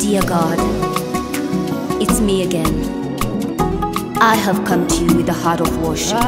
Dear God, it's me again. I have come to you with a heart of worship.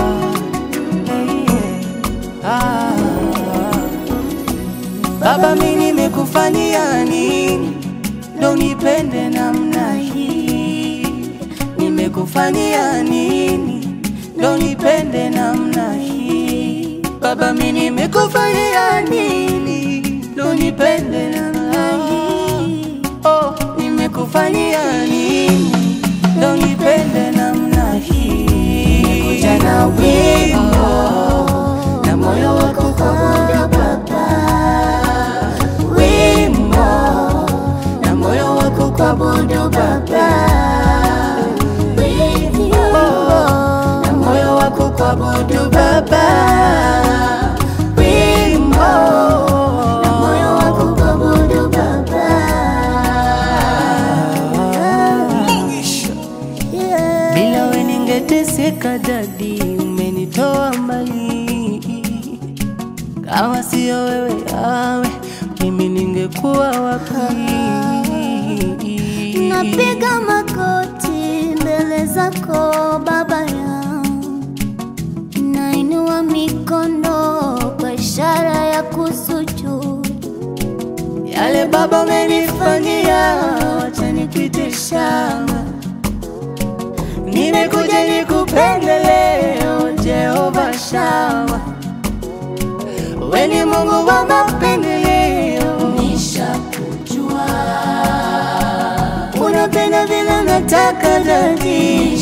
Baba, mimi nimekufanyia nini ndo unipende namna hii? Nimekufanyia nini ndo unipende namna hii? Baba, mimi nimekufanyia nini ndo unipende namna hii? Oh, nimekufanyia nini ndo unipende namna hii? Nimekuja na wimbo na moyo wako kuabudu Baba, wimbo na moyo wako kuabudu Baba, wimbo na moyo wako kuabudu Baba, wimbo na moyo wako kuabudu Baba. Bila we ningeteseka dadi, umenitoa mbali. Kama sio wewe yawe, mimi ningekuwa wapi? Napiga magoti mbele zako Baba yangu, nainua mikono kwa ishara ya kusujudu. Yale Baba umenifanyia, wacha nikuite shamba. Nimekuja nikupende leo, Jehova Shama. We ni Mungu wa mapendeleo, nishakujua. Unapenda vile nataka dadi,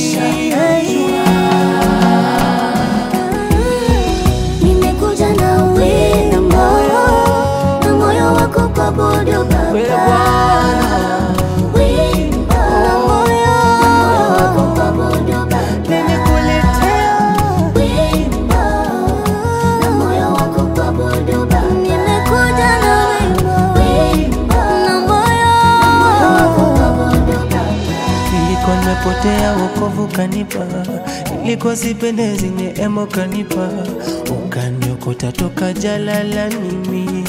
Nimekuja na wimbo na moyo wako kuabudu Wewe Baba, Bwana. wimbo na moyo wako kuabudu Baba. Nimekuletea Wimbo na moyo wako kuabudu Baba. Nimekuja na wimbo na moyo wako kuabudu Baba. Nilikuwa nimepotea wokovu kanipa, nilikuwa sipendezi neema kanipa, ukaniokota toka jalalani mimi.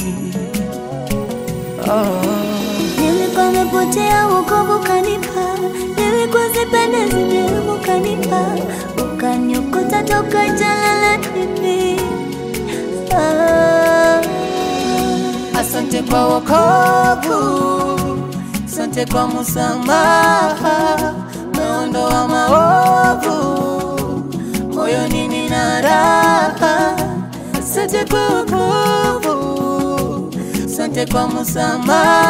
Oh. Nilikuwa nimepotea wokovu kanipa, nilikuwa sipendezi neema kanipa, ukaniokota toka jalalani mimi. Ah. Asante kwa wokovu, asante kwa msamaha, umeondoa maovu, moyoni nina raha. Asante kwa wokovu, asante kwa msamaha,